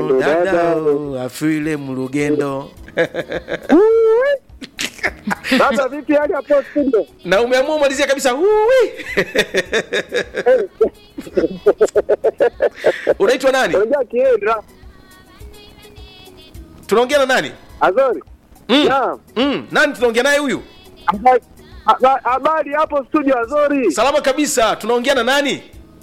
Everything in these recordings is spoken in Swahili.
mlugendo dada dada afile mlugendo sasa vipi hali hapo studio na umeamua malizia kabisa uwi unaitwa nani unajua kiendra tunaongea na nani azori Mm. Naam. mm. nani tunaongea naye huyu Haba- haba- habari hapo studio azori salama kabisa tunaongea na nani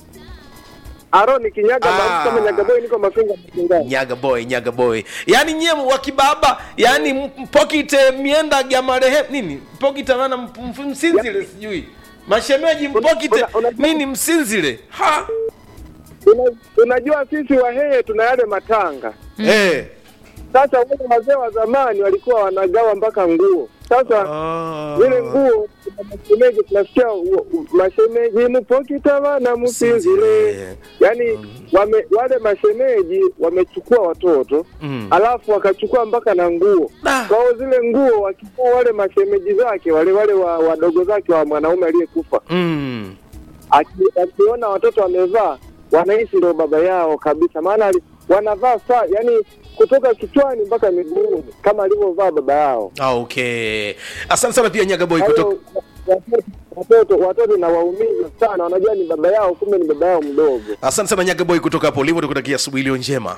aroni kinyaga Ah. maarufu kama nyagaboi niko mafinga machungani nyaga boy nyaga boy yaani nyie wakibaba yaani mpokite mienda ya marehemu nini mpokite maana mp- mp- msinzile sijui mashemeji mpokite una- una- nini msinzile ha Una- unajua sisi wahehe tuna yale matanga Eh. sasa wale wazee wa zamani walikuwa wanagawa mpaka nguo sasa Ah. zile nguo kuna mashemeji tunasikia u- u- mashemeji mupokitava na musinzile Msinzile. yaani wame, wale mashemeji wamechukua watoto Mm. alafu wakachukua mpaka na nguo Ah. kwa hiyo zile nguo wakikuwa wale mashemeji zake wale wale wa- wadogo zake wa mwanaume aliyekufa Mm. aki- akiona watoto wamevaa wanaishi ndo baba yao kabisa maana ali- wanavaa saa yani kutoka kichwani mpaka miguuni kama alivyovaa baba yao Ah, okay asante sana pia nyaga boy Kwa hiyo, kutoka watoto- watoto watoto nawaumiza sana wanajua ni baba yao kumbe ni baba yao mdogo asante sana nyaga boy kutoka hapo ulivo tukutakia asubuhi iliyo njema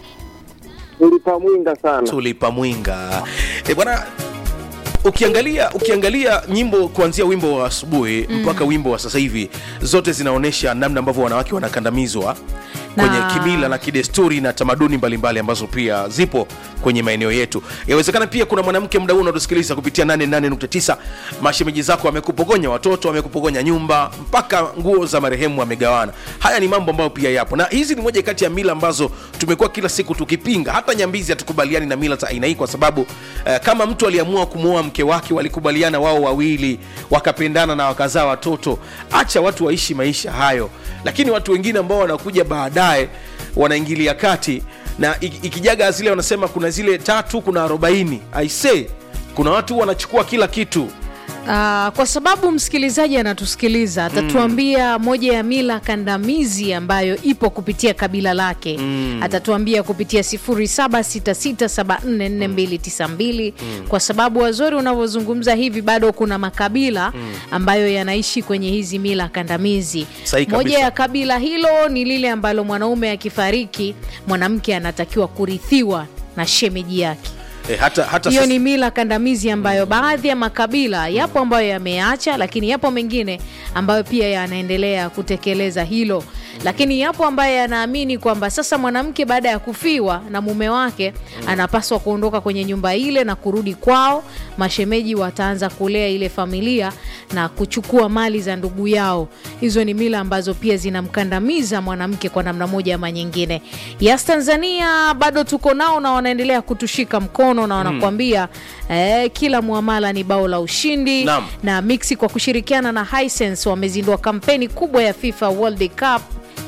ulipamwinga sana tulipa mwinga e bwana ukiangalia ukiangalia nyimbo kuanzia wimbo wa asubuhi mm. mpaka wimbo wa sasa hivi zote zinaonyesha namna ambavyo wanawake wanakandamizwa kwenye Na- kimila na kidesturi na tamaduni mbalimbali ambazo pia zipo kwenye maeneo yetu yawezekana pia kuna mwanamke mda huu unatusikiliza kupitia 88.9 mashemeji zako wamekupogonya watoto wamekupogonya nyumba mpaka nguo za marehemu wamegawana haya ni mambo ambayo pia yapo na hizi ni moja kati ya mila ambazo tumekuwa kila siku tukipinga hata nyambizi hatukubaliani na mila za aina hii kwa sababu eh, kama mtu aliamua kumwoa mke wake walikubaliana wao wawili wakapendana na wakazaa watoto acha watu waishi maisha hayo lakini watu wengine ambao wanakuja baadaye wanaingilia kati na iki- ikijaga zile wanasema kuna zile tatu kuna arobaini aisee kuna watu wanachukua kila kitu Uh, kwa sababu msikilizaji anatusikiliza atatuambia moja ya mila kandamizi ambayo ipo kupitia kabila lake mm. atatuambia kupitia 0766744292 mm. kwa sababu wazori unavyozungumza hivi bado kuna makabila mm. ambayo yanaishi kwenye hizi mila kandamizi Sahi moja kabisa. ya kabila hilo ni lile ambalo mwanaume akifariki mwanamke anatakiwa kurithiwa na shemeji yake e, hata, hata hiyo sasa- ni mila kandamizi ambayo baadhi ya makabila yapo ambayo yameacha lakini yapo mengine ambayo pia yanaendelea kutekeleza hilo lakini yapo ambayo yanaamini kwamba sasa mwanamke baada ya kufiwa na mume wake anapaswa kuondoka kwenye nyumba ile na kurudi kwao mashemeji wataanza kulea ile familia na kuchukua mali za ndugu yao hizo ni mila ambazo pia zinamkandamiza mwanamke kwa namna moja ama nyingine yas tanzania bado tuko nao na wanaendelea kutushika mkono na wanakuambia eh, kila muamala ni bao la ushindi Naam. na mixi kwa kushirikiana na Hisense wamezindua kampeni kubwa ya FIFA World Cup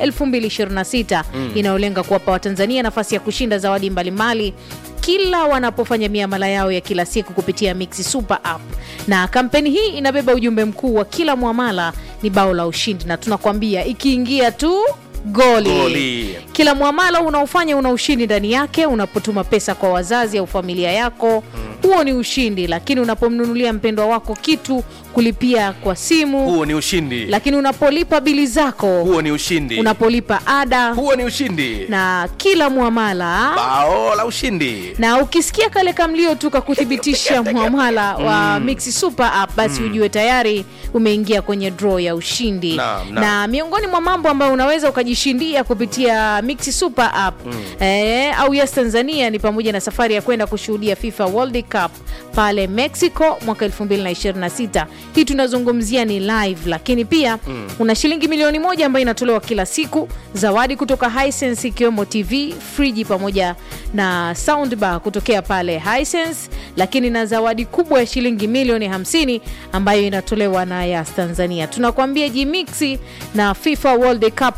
2026 inayolenga kuwapa Watanzania nafasi ya kushinda zawadi mbalimbali kila wanapofanya miamala yao ya kila siku kupitia Mixi Super App. Na kampeni hii inabeba ujumbe mkuu wa kila muamala ni bao la ushindi, na tunakwambia ikiingia tu goli, Goli. kila mwamala unaofanya una ushindi ndani yake. Unapotuma pesa kwa wazazi au familia yako, huo ni ushindi. Lakini unapomnunulia mpendwa wako kitu, kulipia kwa simu, huo ni ushindi lakini unapolipa bili zako, huo ni ushindi unapolipa ada huo ni ushindi na kila mwamala bao la ushindi na ukisikia kale kamlio tu kakuthibitisha mwamala wa Mixi Super App basi ujue tayari umeingia kwenye draw ya ushindi Naam, naam. na miongoni mwa mambo ambayo unaweza ukajishindia kupitia Mixi Super App eh, au Yes Tanzania ni pamoja na safari ya kwenda kushuhudia FIFA World Cup pale Mexico mwaka 2026 hii tunazungumzia ni live lakini pia una shilingi milioni moja ambayo inatolewa kila siku zawadi kutoka Hisense ikiwemo TV friji pamoja na soundbar kutokea pale Hisense, lakini na zawadi kubwa ya shilingi milioni 50 ambayo inatolewa na Yas Tanzania. Tunakwambia jimixi na FIFA World Cup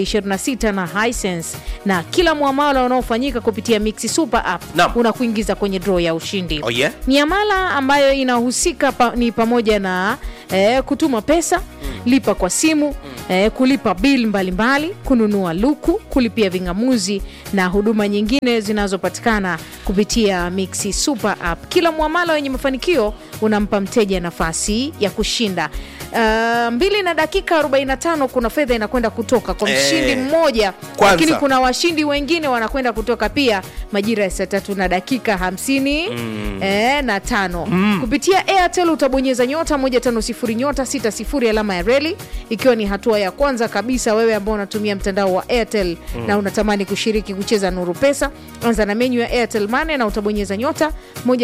2026 na Hisense, na kila mwamala unaofanyika kupitia Mixi Super App Naam. unakuingiza kwenye draw ya ushindi. Oh, yeah? Miamala ambayo inahusika pa, ni pamoja na eh, kutuma pesa, lipa kwa simu, eh, kulipa bil mbalimbali, kununua luku, kulipia ving'amuzi na huduma nyingine zinazopatikana kupitia Mixi Super App. Kila mwamala wenye mafanikio unampa mteja nafasi ya kushinda. Uh, mbili na dakika 45 kuna fedha inakwenda kutoka kwa Eh, mshindi mmoja, kwanza. lakini kuna washindi wengine wanakwenda kutoka pia majira ya saa tatu na dakika hamsini eh, na tano kupitia Airtel utabonyeza nyota 150 nyota 60 alama ya reli, ikiwa ni hatua ya kwanza kabisa. Wewe ambao unatumia mtandao wa Airtel na unatamani kushiriki kucheza Nuru Pesa, anza na menyu ya Airtel Money na utabonyeza nyota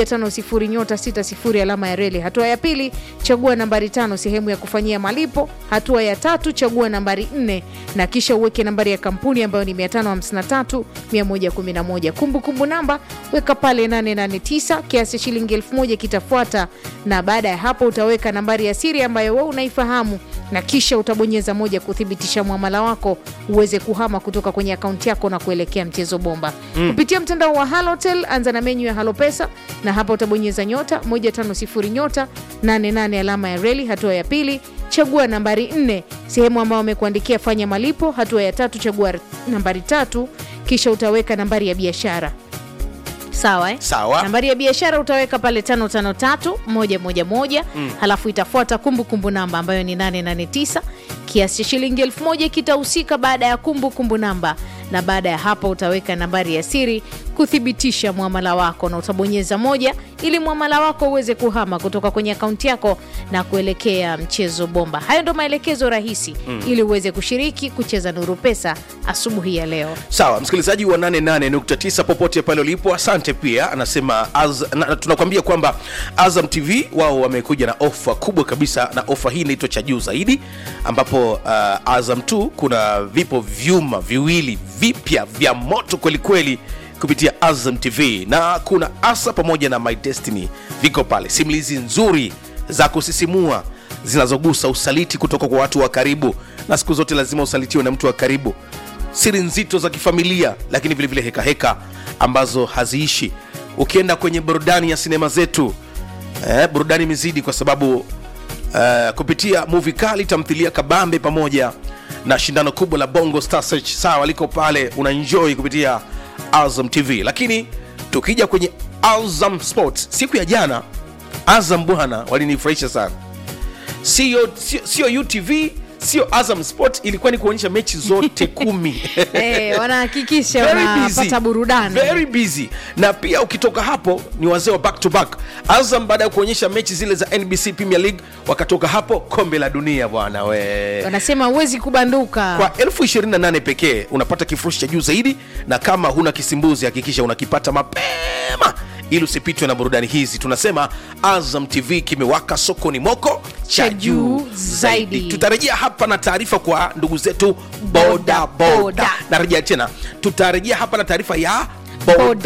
150 nyota 60 alama ya reli. Hatua ya pili, chagua nambari tano sehemu ya kufanyia malipo. Hatua ya tatu, chagua nambari nne na kisha uweke nambari ya kampuni ambayo ni 553 111. Kumbukumbu namba weka pale 889, kiasi shilingi 1000 kitafuata, na baada ya hapo utaweka nambari ya siri ambayo wewe unaifahamu, na kisha utabonyeza moja kuthibitisha mwamala wako uweze kuhama kutoka kwenye akaunti yako na kuelekea mchezo bomba kupitia mtandao wa Halotel. Anza na menyu ya Halo Pesa na hapa utabonyeza nyota 150 nyota 88 alama ya reli. Hatua ya pili chagua nambari 4 sehemu ambayo wamekuandikia fanya malipo. Hatua ya tatu chagua nambari tatu kisha utaweka nambari ya biashara sawa, eh? Sawa. Nambari ya biashara utaweka pale tano tano tatu moja moja moja halafu itafuata kumbukumbu namba ambayo ni 889 kiasi cha shilingi elfu moja kitahusika baada ya kumbukumbu namba, na baada ya hapo utaweka nambari ya siri kuthibitisha mwamala wako, na utabonyeza moja ili mwamala wako uweze kuhama kutoka kwenye akaunti yako na kuelekea mchezo bomba. Hayo ndo maelekezo rahisi ili uweze kushiriki kucheza Nuru Pesa asubuhi ya leo. sawa msikilizaji wa 88.9 popote pale ulipo asante pia anasema az, na, tunakwambia kwamba azam tv wao wamekuja na ofa kubwa kabisa na ofa hii inaitwa cha juu zaidi ambapo uh, azam 2 kuna vipo vyuma viwili vipya vya moto kwelikweli kupitia azam tv na kuna asa pamoja na my destiny viko pale simulizi nzuri za kusisimua zinazogusa usaliti kutoka kwa watu wa karibu na siku zote lazima usalitiwe na mtu wa karibu siri nzito za kifamilia lakini vilevile heka heka ambazo haziishi ukienda kwenye burudani ya sinema zetu eh, burudani imezidi kwa sababu eh, kupitia muvi kali tamthilia kabambe pamoja na shindano kubwa la bongo star search sawa liko pale una enjoy kupitia azam tv lakini tukija kwenye azam sports siku ya jana azam bwana walinifurahisha sana sio sio- sio utv sio azam sport ilikuwa ni kuonyesha mechi zote kumi Eh, wanahakikisha Very busy. wanapata burudani. Very busy na pia ukitoka hapo ni wazee wa back to back azam baada ya kuonyesha mechi zile za nbc premier league wakatoka hapo kombe la dunia bwana we wanasema huwezi kubanduka kwa elfu 28 pekee unapata kifurushi cha juu zaidi na kama huna kisimbuzi hakikisha unakipata mapema ili usipitwe na burudani hizi tunasema azam tv kimewaka sokoni moko cha Cha juu juu zaidi zaidi. tutarejea hapa na taarifa kwa ndugu zetu boda Boda, boda boda. narejea tena tutarejea hapa na taarifa ya Boda, boda